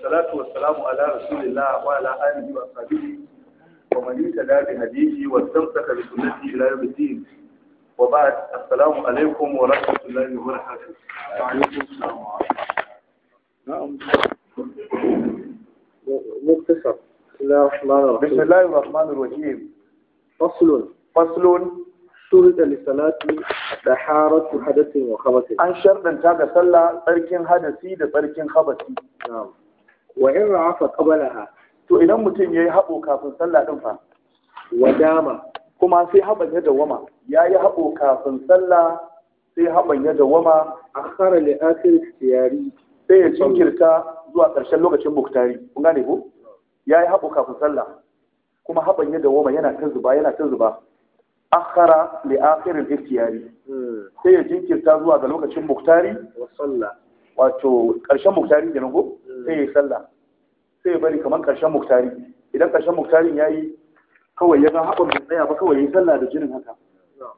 والصلاة والسلام على رسول الله وعلى آله وصحبه ومن اهتدى بهديه واستمسك بسنته إلى يوم الدين وبعد السلام عليكم ورحمة الله وبركاته وعليكم السلام نعم مختصر بسم الله الرحمن بسم الرحيم الله الرحمن الرحيم فصل فصل شرط لصلاة طهارة حدث وخبث an sharɗanta ga sallah tsarkin hadasi da tsarkin habasi نعم وإن رعف قبلها to idan mutum ya yi haɓo kafin sallah ɗin fa ودام kuma sai haɓan ya dawama ya yi haɓo kafin sallah sai haɓan ya dawama أخر لآخر اختياري sai ya jinkirta zuwa ƙarshen lokacin muktari kun gane ko ya yi haɓo kafin sallah kuma haɓan ya dawama yana ta zuba yana ta zuba akhara li akhiril ikhtiyari مم. sai ya jinkirta zuwa ga lokacin muktari وصلى wato ƙarshen muktari kenan ko Mm. sai ya yi sallah sai ya bari kamar ƙarshen muktari idan ƙarshen muktarin ya yi kawai ya ga haɓar bai tsaya ba kawai ya yi sallah da jinin haka نعم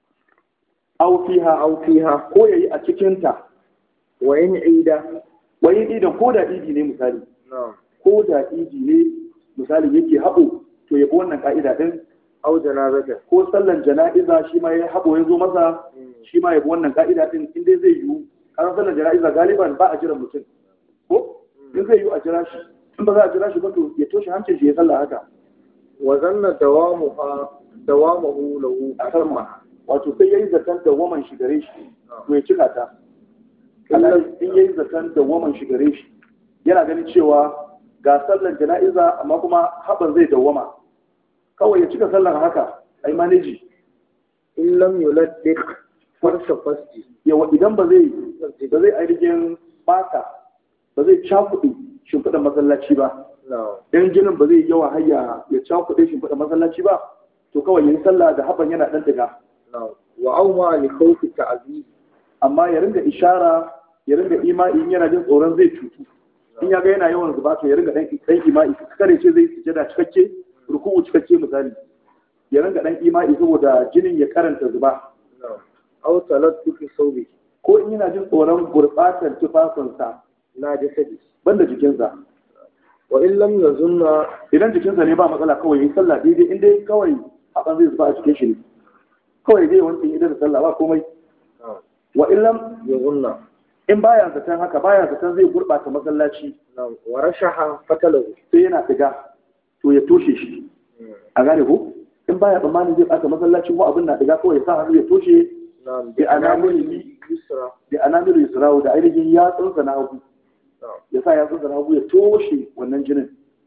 au fiha أو فيها ko ya yi a cikinta وإن عيد wai idan ko da idi ne misali نعم ko da idi ne misali yake haɓo to ya bi wannan ka'ida din أو جنازة ko sallan jana'iza shi ma ya haɓo ya zo masa مم. shi ma ya bi wannan ka'ida din in dai zai yiwu karan sallan jana'iza galiban ba a jiran mutum ko in zai yiwu a jira shi in ba za a jira shi ba to ya toshe hancin shi ya sallah haka وظن دوامها دوامه له أتم wato sai yayi zaton da waman shi gare shi to ya cika ta Allah in yayi zaton da waman shi gare shi yana ganin cewa ga sallan jana'iza amma kuma haban zai dawwama kawai ya cika sallan haka ai maneji إن لم يلدق فرش فسجي yawa idan ba zai ba zai ainihin bata ba zai cakuɗe shimfiɗa masallaci ba نعم in jinin ba zai yawa hayya ya cakuɗe shimfiɗa masallaci ba to kawai yayi sallah da haban yana ɗan diga نعم وأومى لخوف التعذيب amma ya ringa ishara ya ringa imai in yana jin tsoron zai cutu in ya ga yana yawan zuba to ya ringa dan dan imai kare ce zai sujada cikakke ruku'u cikakke misali ya ringa dan imai saboda jinin ya karanta zuba نعم أو تلطف ثوبه ko in yana jin tsoron gurbatar tufafinsa لا جسده banda jikinsa وإن لم يظن idan jikinsa ne ba matsala kawai yi sallah daidai in dai kawai hakan zai zuba a cikin shi ne kawai zai wanke idan da sallah ba komai نعم wa illam يظن in baya zaton haka baya zaton zai gurbata masallaci نعم ورشح فتله sai yana diga to ya toshe shi a gane ko in baya tsammanin zai ɓata masallacin ko abin na diga kawai ya sa hannu ya toshe نعم بأنامله يسرى da anamiru yusrawu da ainihin yatsunsa na hagu نعم ya sa yatsunsa na hagu ya toshe wannan jinin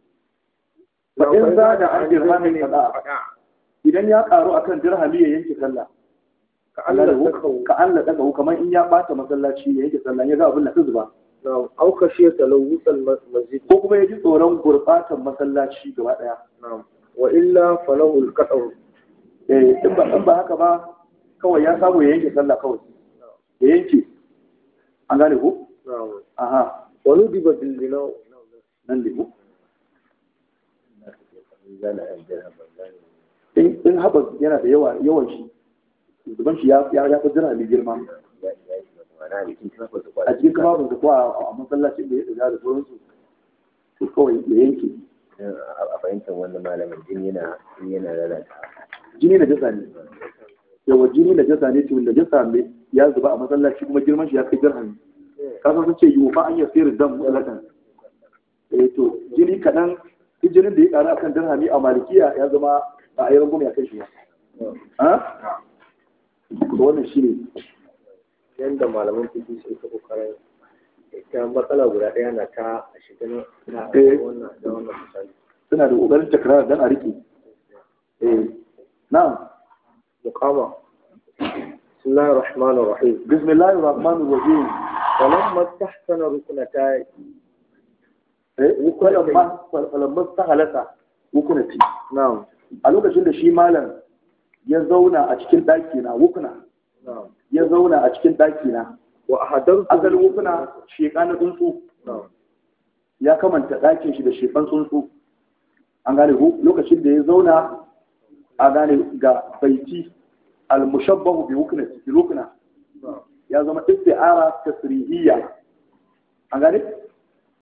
Ba in za da an dirhamin kaza idan ya karu akan dirhami ya yanke sallah كأن تكه ka an laɗa kahu kamar in ya ɓata masallaci ya yanke sallah ya ga abin na ta zuba نعم أو خشية تلوث المسجد ko kuma ya ji tsoron gurɓatan masallaci gaba ɗaya نعم وإلا فله القطع Eh, in ba in ba haka ba kawai ya samu ya yanke sallah kawai ya yanke an gane ko نعم aha وندب بالبناء nan ne ko in in haɓa yana da yawa yawan shi zuban shi ya ya ya fi jira mai girma a cikin kafafun da kuwa a masallacin da ya ɗaga da sauransu to kawai ya yanke a fahimtar wannan malamin jini yana jini yana lalata jini da jasa ne yawa jini da jasa ne to da jasa mai ya zuba a masallaci kuma girman shi ya kai dirhami kasan sun ce yiwu fa an yi sirrin dan mutlaqan eh to jini kaɗan duk jinin da ya ƙaru akan dirhami a malikiya ya zama ba a yi rangwame a kai shi ba ha to wannan shi ne yanda malaman fiki sun ta kokarin ita matsala guda ɗaya na ta a shiga na na Eh. wannan da wannan misali suna da ƙoƙarin takrar dan a riƙe eh na'am muqama bismillahir rahmanir rahim bismillahir rahmanir rahim falamma tahsana rukunata eh walamma walamma sahalata wukunati na'am a lokacin da shi malam ya zauna a cikin ɗaki na wukuna na'am ya zauna a cikin ɗaki na wa ahadartu asalin wukuna sheƙa na tsuntsu na'am ya kamanta ɗakin shi da sheƙan tsuntsu an gane ko lokacin da ya zauna a gane ga baiti al-mushabbahu bi wuknati bi rukna na'am ya zama isti'ara tasrihiyya an gane